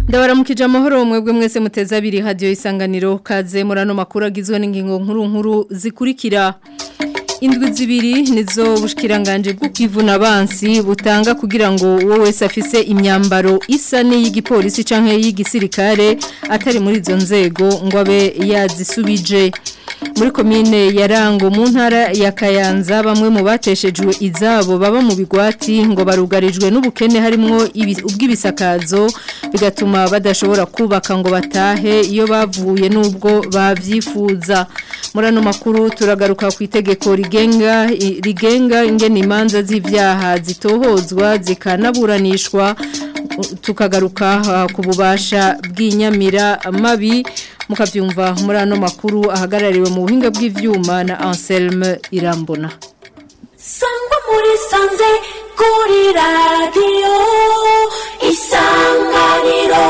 ndabaramukije amahoro mwebwe mwese muteze abiri hadiyo isanganiro kaze murano makuru agizwe n'ingingo nkuru nkuru zikurikira indwi zibiri nizo bushikiranganje bwo kwivuna abansi butanga kugira ngo uwo wese afise imyambaro isa n'iy'igipolisi canke y'igisirikare atari muri izo nzego ngo abe yazisubije muri komine ya Rango mu ntara ya Kayanza bamwe mu bateshejwe izabo baba mu bigwati ngo barugarijwe n'ubukene harimo ubw'ibisakazo bigatuma badashobora kubaka ngo batahe iyo bavuye n'ubwo bavyifuza muri ano makuru turagaruka ku itegeko rigenga rigenga ingene imanza z'ivyaha zitohozwa zikanaburanishwa tukagaruka ku bubasha bw'inyamira mabi mukavyumva muri ano makuru ahagarariwe mu buhinga bw'ivyuma na Anselme Irambona Sangwa muri sanze kuri radio isanganiro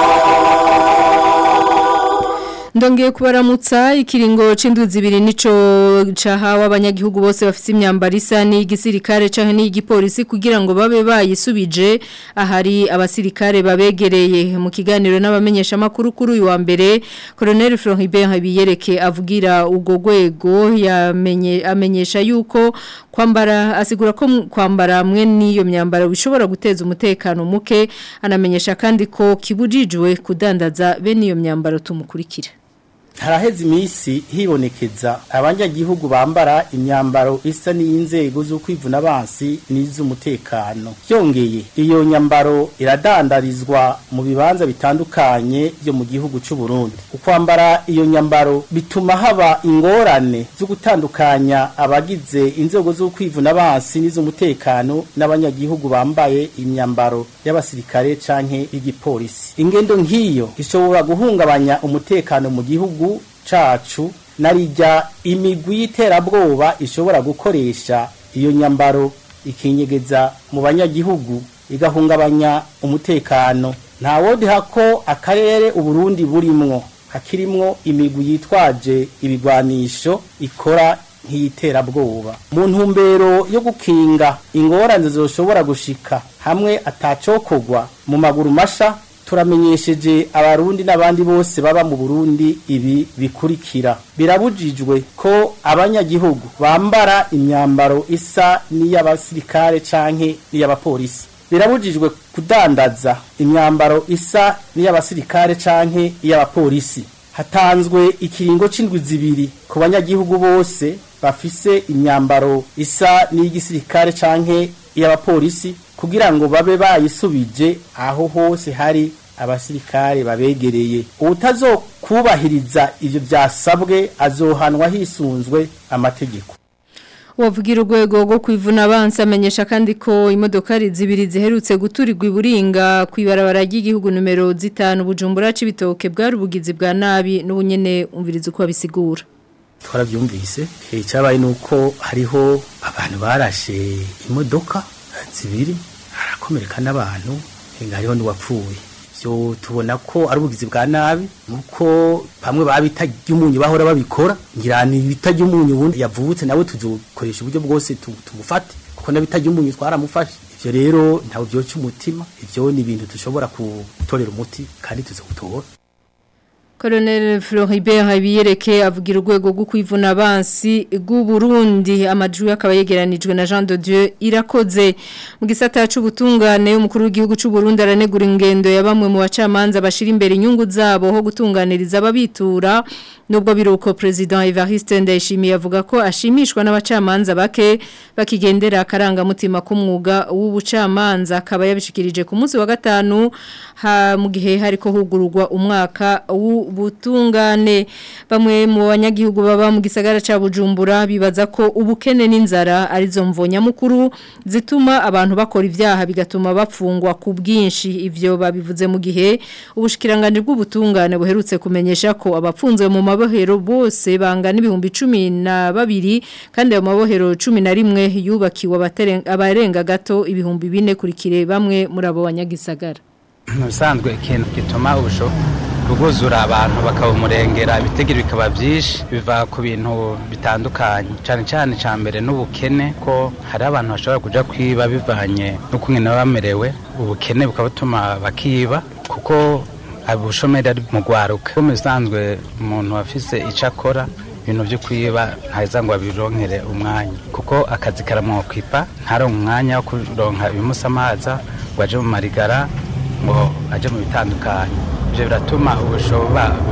Ndongeye kubaramutsa ikiringo c'indwi zibiri nico cahawe abanyagihugu bose bafite imyambaro isa n'igisirikare canke n'igipolisi kugira ngo babe bayisubije ahari abasirikare babegereye mu kiganiro n'abamenyesha makuru kuri uyu wa mbere Colonel Floribert Habiyereke avugira ugo gwego yamenye amenyesha yuko kwambara asigura ko kwambara mwe niyo myambaro bishobora guteza umutekano muke anamenyesha kandi ko kibujijwe kudandaza bene iyo myambaro tumukurikira haraheze iminsi hibonekeza abanyagihugu bambara imyambaro isa n'iy'inzego z'ukwivuna abansi n'iz'umutekano byongeye iyo nyambaro iradandarizwa mu bibanza bitandukanye byo mu gihugu cy'u Burundi ukwambara iyo nyambaro bituma haba ingorane zo gutandukanya abagize inzego z'ukwivuna abansi n'iz'umutekano n'abanyagihugu bambaye imyambaro y'abasirikare canke y'igipolisi ingendo nk'iyo ishobora guhungabanya umutekano mu gihugu cacu narijya imigwi y'iterabwoba ishobora gukoresha iyo nyambaro ikinyegeza mu banyagihugu igahungabanya umutekano nta wodi hako akarere uburundi burimwo hakirimwo imigwi yitwaje ibigwanisho ikora nk'iyiterabwoba mu ntumbero yo gukinga ingorane zoshobora gushika hamwe atacokogwa mu maguru masha turamenyesheje abarundi n'abandi bose baba mu Burundi ibi bikurikira birabujijwe ko abanyagihugu bambara imyambaro isa n'iy'abasirikare canke n'iy'abapolisi birabujijwe kudandaza imyambaro isa n'iy'abasirikare canke iy'abapolisi hatanzwe ikiringo c'indwi zibiri ku banyagihugu bose bafise imyambaro isa n'iy'igisirikare canke iy'abapolisi kugira ngo babe bayisubije aho hose hari abasirikare babegereye ubutazokubahiriza ivyo byasabwe azohanwa hisunzwe amategeko Wavugira urwego rwo kwivuna abansi amenyesha kandi ko imodokari zibiri ziherutse guturirwa iburinga ku ibarabara ry'igihugu numero zitanu bujumbura c'ibitoke bwari ubugizi bwa nabi n'ubunyene umviriza uko babisigura twarabyumvise icyabaye nuko hariho abantu barashe imodoka zibiri harakomereka n'abantu hariho n'uwapfuye byo tubona ko ari ubugizi bwa nabi nuko bamwe babita ry'umunyu bahora babikora ngira ni bita ry'umunyu ubundi yavutse nawe tuzokoresha uburyo bwose tumufate kuko nabita ry'umunyu twaramufashe ivyo rero ntawe byoca umutima ivyo ni ibintu dushobora gutorera umuti kandi tuzogutora Colonel Floribert Habiyereke avugira urwego rwo kwivuna abansi bw'u Burundi amajwi akaba yegeranijwe na Jean de Dieu irakoze mu gisata c'ubutungane umukuru w'igihugu c'u Burundi aranegura ingendo ya bamwe mu bacamanza bashira imbere inyungu zabo ho gutunganiriza ababitura nubwo biruko president Evariste Ndayishimiye avuga ko ashimishwa n'abacamanza bake bakigendera akaranga mutima k'umwuga w'ubucamanza akaba yabishikirije ku munsi wa gatanu ha mu gihe hariko hugururwa umwaka w'ubutungane bamwe mu banyagihugu baba mu gisagara ca Bujumbura bibaza ko ubukene n'inzara arizo mvonya mukuru zituma abantu bakora ivyaha bigatuma bapfungwa ku bwinshi ivyo babivuze mu gihe ubushikiranganje bw'ubutungane buherutse kumenyesha ko abapfunzwe mu mabohero bose bangana ibihumbi cumi na babiri kandi ayo mabohero cumi na rimwe yubakiwe abarenga gato ibihumbi bine kurikire bamwe muri abo banyagisagara musanzwe ikintu gituma ubusho kuguzura abantu bakabumurengera ibitegiro bikaba byinshi biva ku bintu bitandukanye cyane cyane cya mbere n'ubukene ko hari abantu bashobora kujya kwiba bivanye n'uko nyine baba bamerewe ubukene bukaba butuma bakiba kuko ubushomeri ari mu rwaruka mu bisanzwe umuntu afise icyo akora ibintu byo kwiba ntaheza ngo abironkere umwanya kuko akazi karamwokwipa ntaronke umwanya wo kuronka ibimusamaza ngo aje mu marigara ngo aje mu bitandukanye ibyo biratuma ubusho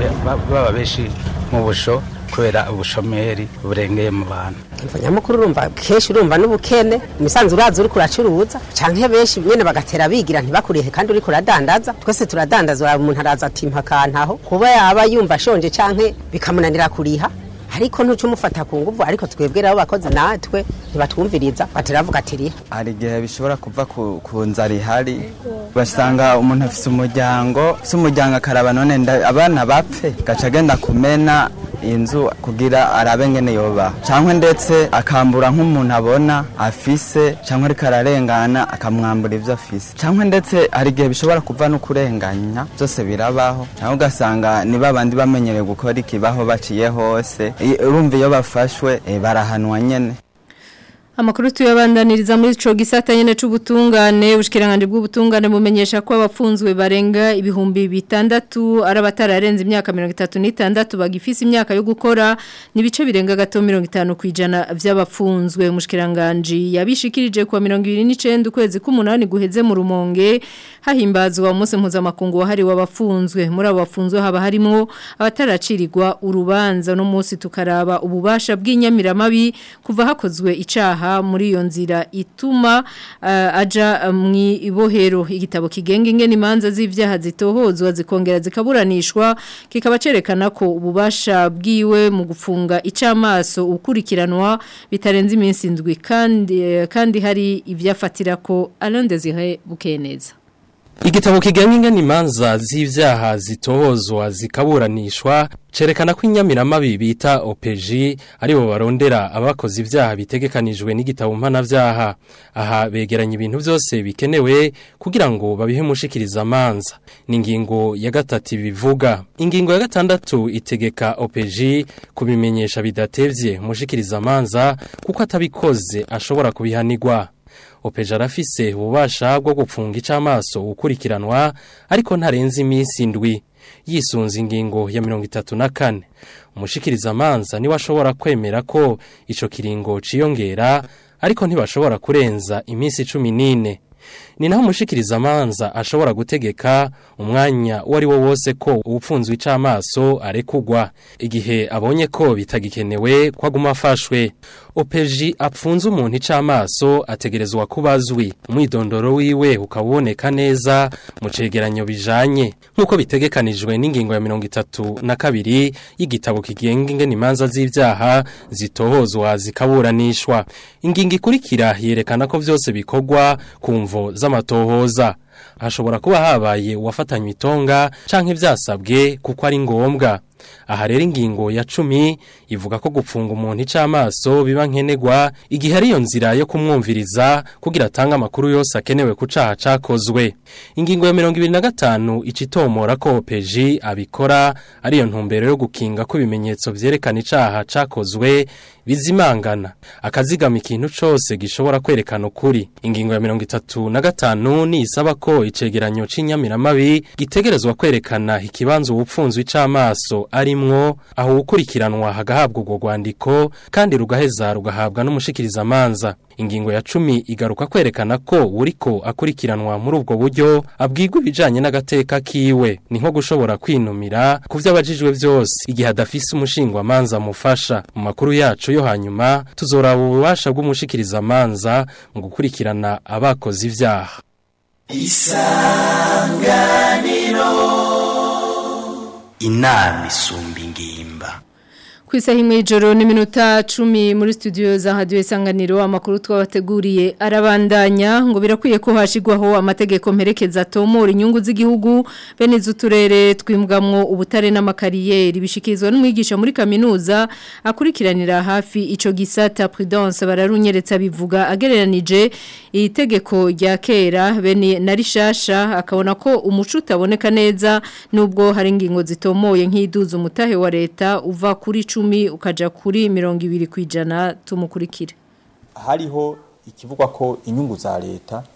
baba benshi mu busho kubera ubushomeri burengeye mu bantu nyamukuru urumva kenshi urumva n'ubukene imisanzu uraza uri kuracuruza canke benshi nyene bagatera bigira ntibakurihe kandi uri kuradandaza twese turadandaza umuntu araza ati mpakantaho kuba yaba yumva ashonje canke bikamunanira kuriha ariko ntuca umufata ku nguvu ariko twebwe rero abakozi natwe ntibatwumviriza bateravuga ati riha hari igihe bishobora kuva ku, ku nzara ihari ugasanga umuntu afise umuryango afise umuryango akaraba none abana bapfe gaca agenda kumena inzu kugira arabe ngene yoba cyangwa ndetse akambura nk'umuntu abona afise cyangwa ariko ararengana akamwambura ibyo afise cyangwa ndetse hari igihe bishobora kuva no kurenganya byose birabaho cyangwa ugasanga ni babandi bamenyereye gukora ikibaho baciye hose urumva iyo bafashwe barahanwa nyene Amakuru tuyabandaniriza muri ico gisata nyene c'ubutungane ubushikiranganje bw'ubutungane bumenyesha ko abafunzwe barenga ibihumbi bitandatu ari abatararenze imyaka 36 bagifise imyaka yo gukora nibice birenga gato 50 kwijana vy'abafunzwe umushikiranganje yabishikirije kwa 29 ukwezi k'umunani guheze mu rumonge hahimbazwa umunsi mpuzamakungu wahari w'abafunzwe muri abo bafunzwe haba harimo abataracirirwa urubanza no munsi tukaraba ububasha bw'inyamiramabi kuva hakozwe icaha muri iyo nzira ituma uh, aja mu ibohero igitabo kigenga ingene imanza z'ivyaha zitohozwa zikongera zikaburanishwa kikaba cerekana ko ububasha bwiwe mu gufunga icamaso ukurikiranwa bitarenze iminsi indwi kandi kandi hari ivyafatira ko Alain Desire Bukeneza Igitabo kigenga ingene imanza z'ivyaha zitohozwa zikaburanishwa cerekana ko inyamiramabi bita OPG aribo barondera abakoze ivyaha bitegekanijwe n'igitabo mpanavyaha aha begeranya ibintu byose bikenewe kugira ngo babihe mushikiriza amanza ni ingingo ya gatatu bivuga ingingo ya gatandatu itegeka OPG kubimenyesha bidatevye mushikiriza amanza kuko atabikoze ashobora kubihanirwa opeja arafise ububasha bwo gupfunga icamaso ukurikiranwa ariko ntarenze iminsi indwi yisunze ingingo ya mirongo itatu na kane umushikiriza amanza niwe ashobora kwemera ko ico kiringo ciyongera ariko ntibashobora kurenza iminsi cumi n'ine ni naho umushikiriza amanza ashobora gutegeka umwanya uwo ari wo wose ko ubupfunzwe icamaso arekugwa igihe abonye ko bitagikenewe ko aguma afashwe opeji apfunze umuntu icamaso ategerezwa kuba azwi umwidondoro wiwe ukaboneka neza mu cegeranyo bijanye nk'uko bitegekanijwe n'ingingo ya mirongo itatu na kabiri y'igitabo kigenga ingene imanza z'ivyaha zitohozwa zikaburanishwa ingingo ikurikira yerekana ko vyose bikorwa ku mvo z'amatohoza hashobora kuba habaye uwafatanywe itonga canke vyasabwe kuko ari ngombwa aha rero ingingo ya cumi ivuga ko gupfunga umuntu icamaso biba nkenerwa igihe ariyo nzira yo kumwumviriza kugira atange amakuru yose akenewe ku caha cakozwe ingingo ya mirongo ibiri na gatanu icitomora ko opeji abikora ariyo ntumbero yo gukinga ko ibimenyetso vyerekana icaha cakozwe bizimangana akazigama ikintu cose gishobora kwerekana ukuri ingingo ya mirongo itatu na gatanu ni isaba ko icegeranyo c'inyamiramabi gitegerezwa kwerekana ikibanza ubupfunzwe icamaso arimwo aho ukurikiranwa hagahabwa urwo rwandiko kandi rugaheza rugahabwa n'umushikiriza amanza ingingo ya cumi igaruka kwerekana ko uriko akurikiranwa muri ubwo buryo abwirwa ibijanye n'agateka kiwe ni nko gushobora kwinumira ku vyo abajijwe vyose igihe adafise umushingwa amanza amufasha mu makuru yacu yo hanyuma tuzoraba ububasha bw'umushikiriza amanza mu gukurikirana abakoze ivyaha isanganiro inama isumba ingimba ku isaha imwe y'ijoro n'iminota cumi muri studio za hadiyo isanganiro amakuru twabateguriye arabandanya ngo birakwiye ko hashyirwaho amategeko mperekeza atomora inyungu z'igihugu bene iz'uturere twimbwamwo ubutare n'amakariyeri bishyikirizwa n'umwigisha muri kaminuza akurikiranira hafi icyo gisata prudence bararunyeretsa bivuga agereranije iri tegeko rya kera bene na rishasha akabona ko umuco utaboneka neza nubwo hari ingingo zitomoye nk'iduza umutahe wa leta uva kuri cumi ukaja kuri mirongo ibiri kwijana tumukurikire hariho ikivugwa ko inyungu za leta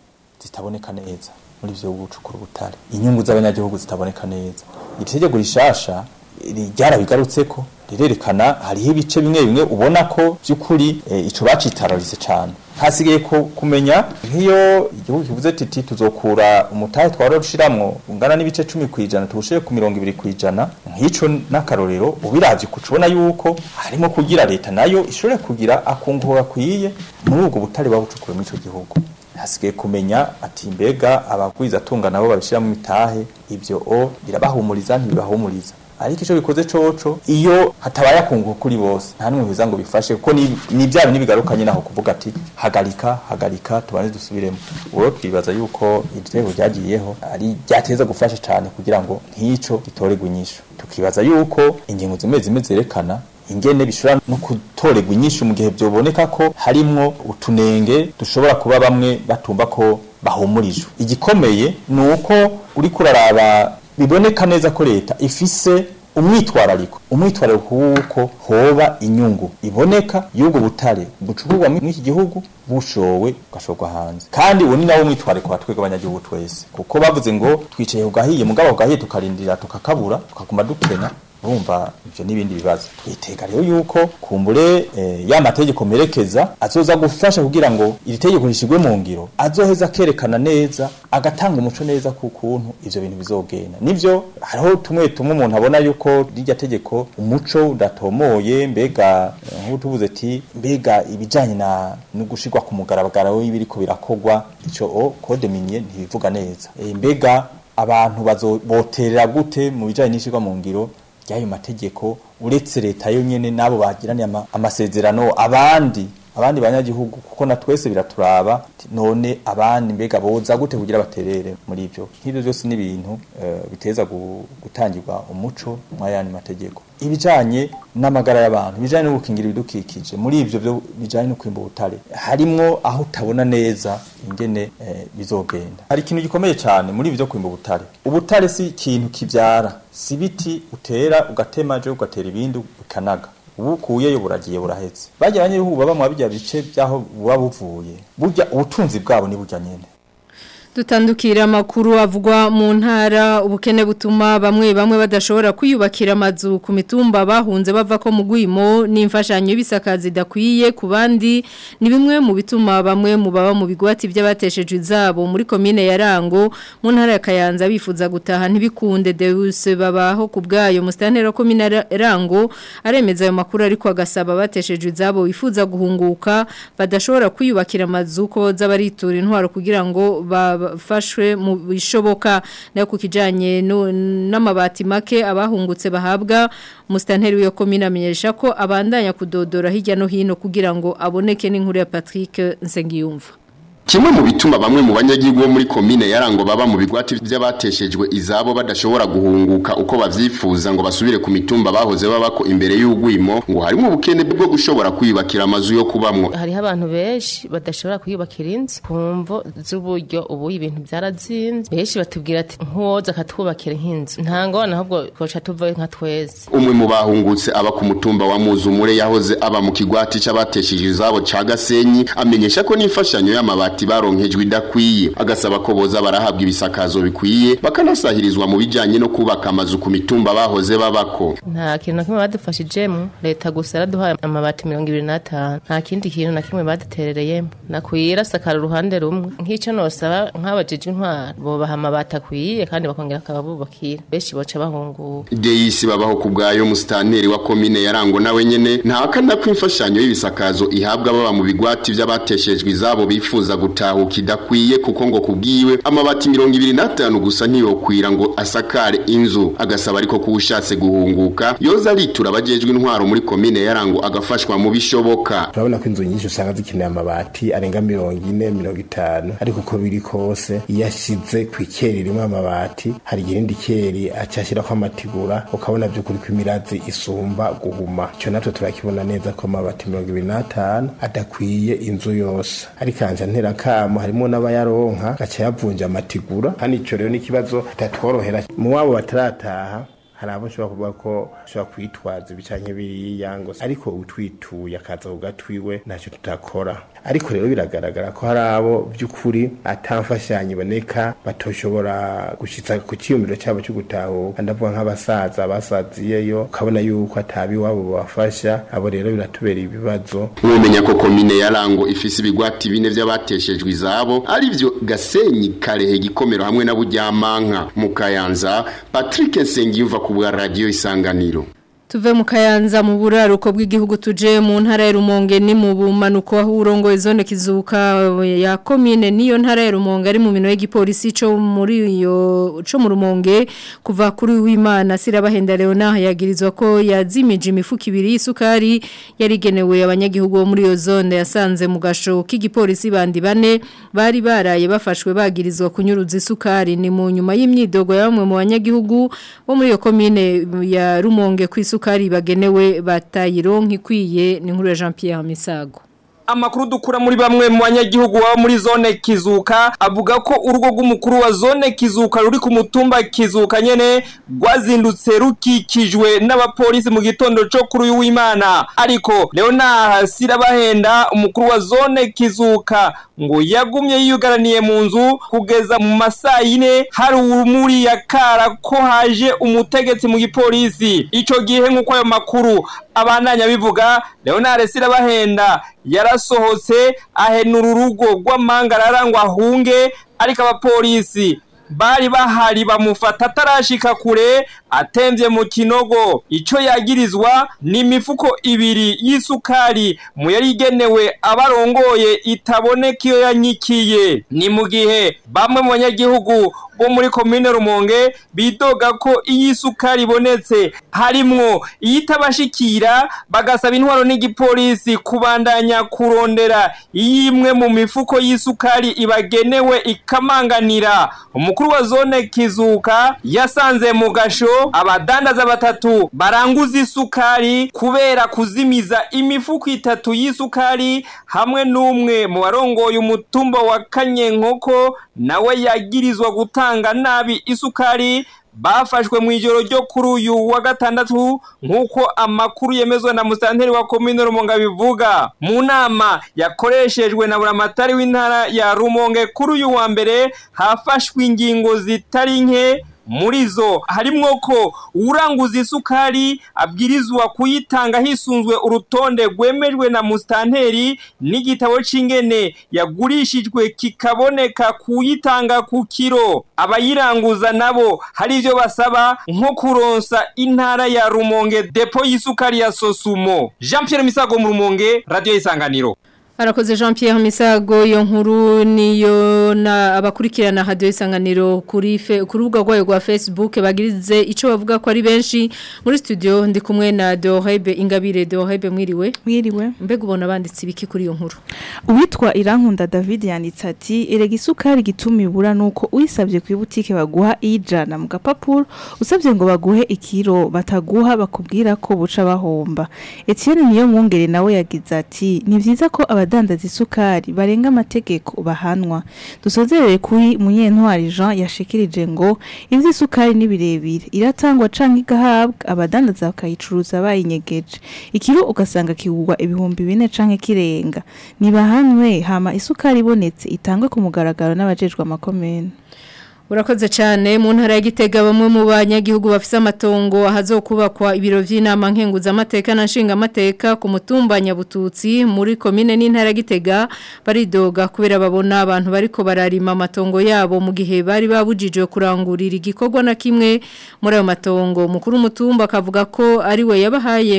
zitaboneka neza muri ivyo gucukura ubutare inyungu z'abanyagihugu zitaboneka neza itegeko rishasha ryarabigarutseko rirerekana hariho ibice bimwe bimwe ubona ko by'ukuri eh, ico bacitararise cane hasigaye ko kumenya nk'iyo igihugu kivuze titi tuzokura umutahe twara rushiramwo ungana n'ibice cumi kwijana tuwushire ku mirongo ibiri kwijana nk'ico n'akarorero ubiravye kucubona yuko harimo kugira leta nayo ishobore kugira akunguho gakwiye muri ubwo butare babucukure muri ico gihugu hasigaye kumenya ati mbega abagwiza atunga nabo babishiramo imitahe ivyo o birabahumuriza ntibibahumuriza ariko ico bikoze coco iyo hatabaye akunguko kuri bose nta numwe biza ngo bifashe kuko ni ni bya bintu bigarukanye naho kuvuga ati hagarika hagarika tubanze dusubiremo uwo twibaza yuko iryo ryagiyeho ari ryateza gufasha cyane kugira ngo nk'ico gitoregwe inyishu tukibaza yuko ingingo zimwe zimwe zerekana ingene bishobora no gutorerwa inyishu mu gihe byoboneka ko harimwo utunenge dushobora kuba bamwe batumva ko bahumurijwe igikomeye ni uko uri kuraraba biboneka neza ko leta ifise umwitwarariko umwitwarariko w'uko hoba inyungu iboneka y'ubwo butare bucukurwa muri iki gihugu bushowe gashorwa hanze kandi uwo ni nawo mwitwarariko wa twebwe abanyagihugu twese kuko bavuze ngo twicaye ku gahiye mugabo ku gahiye tukarindira tukakabura tukaguma dukena urumva ivyo n'ibindi bibazo twitega rero yuko kumbure eh, ya mategeko merekeza azoza gufasha kugira ngo iri tegeko rishigwe mu ngiro azoheza kerekana neza agatanga umuco neza ku kuntu ivyo bintu bizogenda nivyo hariho tumwe tumwe umuntu abona yuko rirya tegeko umuco udatomoye mbega eh, nk'ubu tuvuze ati mbega ibijanye na no gushirwa ku mugaragaro w'ibiriko birakogwa ico o code minier ntibivuga neza e, mbega abantu bazoboterera gute mu bijanye n'ishirwa mu ngiro ry'ayo mategeko uretse leta yo nyene nabo bagiraniye ama, amasezerano abandi abandi banyagihugu kuko na twese biraturaba none abandi mbega boza gute kugira baterere muri ivyo nk'ivyo byose ni ibintu uh, biteza gutangirwa umuco mw'ayandi mategeko ibijanye n'amagara y'abantu ibijanye no gukingira ibidukikije muri ivyo byo bijanye no kwimba ubutare harimwo aho utabona neza ingene eh, bizogenda hari ikintu gikomeye cyane muri ivyo kwimba ubutare ubutare si ikintu kivyara si biti utera ugatema je ugatera ibindi bikanaga ubukuyeyo buragiye burahetse bajya abanyagihugu baba mu bijya bice byaho buba buvuye burya ubutunzi bwabo ni burya nyene dutandukira amakuru avugwa mu ntara ubukene butuma bamwe bamwe badashobora kwiyubakira amazu ku mitumba bahunze bava ko mu gwimo n'imfashanyo y'ibisakazi idakwiye ku bandi ni bimwe mu bituma bamwe mu baba mu bigwati by'abateshejwe izabo muri komine ya Rango mu ntara ya Kayanza bifuza gutaha ntibikunde Deus babaho ku bwayo mustantero komine ya Rango aremeza ayo makuru ariko agasaba abateshejwe izabo bifuza guhunguka badashobora kwiyubakira amazu ko z'abaritura intwaro kugira ngo ba bafashwe mu bishoboka nayo ku kijanye n'amabati make abahungutse bahabwa mustanteri w'iyo komine amenyesha ko abandanya kudodora hirya no hino kugira ngo aboneke n'inkuru ya Patrick Nsengiyumva Kimwe mu bituma bamwe mu banyagihugu bo muri komine yarango baba mu bigwati by'abateshejwe izabo badashobora guhunguka uko bavyifuza ngo basubire ku mitumba bahoze babako imbere y'ugwimo ngo harimo ubukene bwo gushobora kwiyubakira amazu yo kubamwo hariho abantu benshi badashobora kwiyubakira inzu kumvo z'uburyo ubu ibintu byarazinze benshi batubwira ati nkuwoza akatwubakira nk'inzu nta ngona ahubwo twoca tuvayo nka twese umwe mu bahungutse aba ku mutumba wa Muzumure yahoze aba mu kigwati c'abateshejwe izabo ca Gasenyi amenyesha ko n'imfashanyo y'amabati amabati baronkejwe idakwiye agasaba ko boza barahabwa ibisakazo bikwiye bakanasahirizwa mu bijanye no kubaka amazu ku mitumba bahoze babako nta kintu na kimwe badufashijemo leta gusa yaraduhaye amabati mirongo ibiri n'atanu nta kindi kintu na kimwe baduterereyemo nakwira sakara uruhande rumwe nk'icyo nosaba nk'abajejwe intwaro bobaha amabati akwiye kandi bakongera akababubakira benshi boca bahunguka deyisi babaho ku bwayo musitanteri wa komine yarango nawe nyene ntahakana ko imfashanyo y'ibisakazo ihabwa baba mu bigwati vy'abateshejwe izabo bifuza gutahuka idakwiye kuko ngo kubwiwe amabati mirongo ibiri n'atanu gusa ntiyokwira ngo asakare inzu agasaba ariko ko ushatse guhunguka yoza aritura abajejwe intwaro muri komine yarango agafashwa mu bishoboka turabona ko inzu nyinshi usanga zikeneye amabati arenga mirongo ine mirongo itanu ariko uko biri kose iyo ashize ku ikeri rimwe amabati hari irindi keri aca ashyirako amatigura ukabona by'ukuri ko imirazi isumba guhuma icyo natwe turakibona neza ko amabati mirongo ibiri n'atanu adakwiye inzu yose ariko anja ntera kamo harimo n'abayaronka gaca yavunja amatigura kandi ico rero n'ikibazo kitatworohera mu wabo batarataha hari abo ushobora kuvuga ko ushobora kwitwaza ibicanye biriya ngo ariko utwituye akaza ku gatwiwe ntacyo tutakora ariko rero biragaragara ko hari abo by'ukuri atamfashanyo iboneka batoshobora gushitsa ku ciyumviro cyabo cyo gutahuka ndavuga nk'abasaza basaziyeyo ukabona yuko atabi wabo bafasha abo rero biratubera ibibazo mwomenya ko komine ya Rango ifise ibigwati bine vy'abateshejwe izabo arivyo Gasenyi Karehe Gikomero hamwe na Buryamanka mu Kayanza Patrick Nsengiyumva ku bwa radio Isanganiro Tuve mu kayanza mu buraruko bw'igihugu tuje mu ntara ya Rumonge ni mu bumanuko aho urongoye zone kizuka ya commune niyo ntara ya Rumonge ari mu mino y'igipolisi cyo muri iyo cyo mu Rumonge kuva kuri w'Imana sirabahenda Leona yagirizwa ko yazimije imifuka ibiri y'isukari yarigenewe abanyagihugu bo muri iyo zone yasanze mu gasho k'igipolisi bandi bane bari baraye bafashwe bagirizwa kunyuruza isukari ni mu nyuma y'imyidogo ya bamwe mu banyagihugu bo muri iyo commune ya Rumonge ku isukari bagenewe batayironka ikwiye ni nkuru ya Jean Pierre Misago Amakuru dukura muri bamwe mu banyagihugu baba muri zone Kizuka avuga ko urugo rw'umukuru wa zone Kizuka ruri ku mutumba Kizuka nyene rwazindutse rukikijwe n'abapolisi mu gitondo cyo kuri uyu w'Imana ariko Leonard Sirabahenda umukuru wa zone Kizuka ngo yagumye yiyugaraniye mu nzu kugeza mu masaa yine hari urumuri yakara ko haje umutegetsi mu gipolisi ico gihe nk'uko ayo makuru abandanya bivuga Leonard Sirabahenda yarasohotse ahenura urugo rw'amangarara ngo ahunge ariko abapolisi bari bahari bamufata atarashika kure atemvye mu kinogo ico yagirizwa ni imifuko ibiri y'isukari mu yari igenewe abarongoye itaboneka iyo yanyikiye ni mu gihe bamwe mu banyagihugu bo muri komine Rumonge bidoga ko iyi isukari ibonetse harimwo iyitabashikira bagasaba intwaro n'igipolisi kubandanya kurondera imwe mu mifuko y'isukari ibagenewe ikamanganira umukuru wa zone Kizuka yasanze mu gasho abadandaza batatu baranguza isukari kubera kuzimiza imifuko itatu y'isukari hamwe n'umwe mu barongoye umutumba wa Kanyenkoko nawe yagirizwa gutanga nabi isukari bafashwe mu ijoro ryo kuri uyu wa gatandatu nk'uko amakuru yemezwa na musanteri wa komine rumonge bivuga mu nama yakoreshejwe na buramatari w'intara ya rumonge kuri uyu wa mbere hafashwe ingingo zitari nke muri zo harimwo ko uranguza isukari abwirizwa kuyitanga hisunzwe urutonde rwemejwe na musitanteri n'igitabo c'ingene yagurishijwe kikaboneka kuyitanga ku kiro abayiranguza nabo hari ivyo basaba nko kuronsa intara ya rumonge depo y'isukari ya sosumo jean pierre misago mu rumonge radio isanganiro Arakoze Jean Pierre Misago iyo nkuru niyo na abakurikirana radio isanganiro kuri fe, ku rubuga rwayo rwa Facebook bagirize ico bavuga ko ari benshi muri studio ndi kumwe na Dorebe Ingabire Dorebe mwiriwe mwiriwe mbega ubona banditse ibiki kuri iyo nkuru Uwitwa Irankunda David yanditse ati erega isukari gituma ibura nuko uyisabye ku butike baguha ijana mu gapapuro usabye ngo baguhe ikiro bataguha bakubwira ko buca bahomba Etienne niyo mwongere nawe yagize ati ni vyiza ko abadandaza isukari barenga amategeko bahanwa dusozerere kuri munyentwari Jean yashikirije ngo ivyo isukari ni birebire iratangwa canke igahabwa abadandaza bakayicuruza bayinyegeje ikiro ugasanga kigurwa ibihumbi bine canke kirenga nibahanwe hama isukari ibonetse itangwe ku mugaragaro n'abajejwe amakomene Urakoze cyane mu ntara ya Gitega bamwe mu banyagihugu bafise amatongo ahazokubakwa ibiro vy'inama nkenguza amateka na nshinga amateka ku mutumba Nyabututsi muri commune n'intara ya Gitega baridoga kubera babona abantu bariko bararima amatongo yabo mu gihe bari babujijwe kurangurira igikorwa na kimwe muri ayo matongo mukuru mutumba akavuga ko ari we yabahaye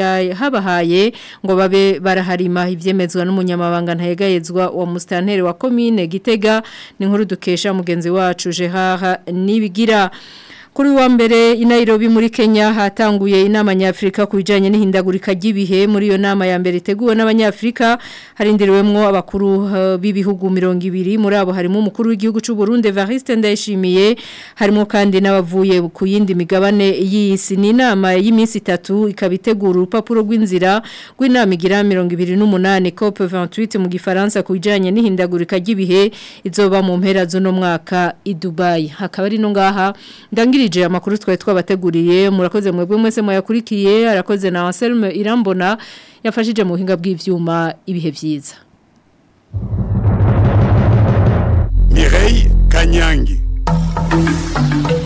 yahabahaye ngo babe baraharima ivyemezwa n'umunyamabanga ntayegayezwa wa mustanteri wa commune Gitega ni nkuru dukesha mugenzi wacu Jehaha nibigira Kuri wa mbere i Nairobi muri Kenya hatanguye inama nyafrika kubijanye n'ihindagurika ry'ibihe muri iyo nama ya mbere iteguwe n'abanyafrika harindiriwemwo abakuru uh, b'ibihugu 200 muri abo harimo umukuru w'igihugu cy'u Burundi Evariste Ndayishimiye harimo kandi n'abavuye ku yindi migabane y'isi ni inama y'iminsi itatu ikabitegura urupapuro rw'inzira rw'inama igira 28 COP 28 mu gifaransa kubijanye n'ihindagurika ry'ibihe izoba mu mpera z'uno mwaka i Dubai hakaba ari no ngaha ndangira mwirije amakuru twari twabateguriye murakoze mwebwe mwese mwayakurikiye arakoze na Anselme Irambona yafashije mu buhinga bw'ivyuma ibihe byiza Mireille Kanyangi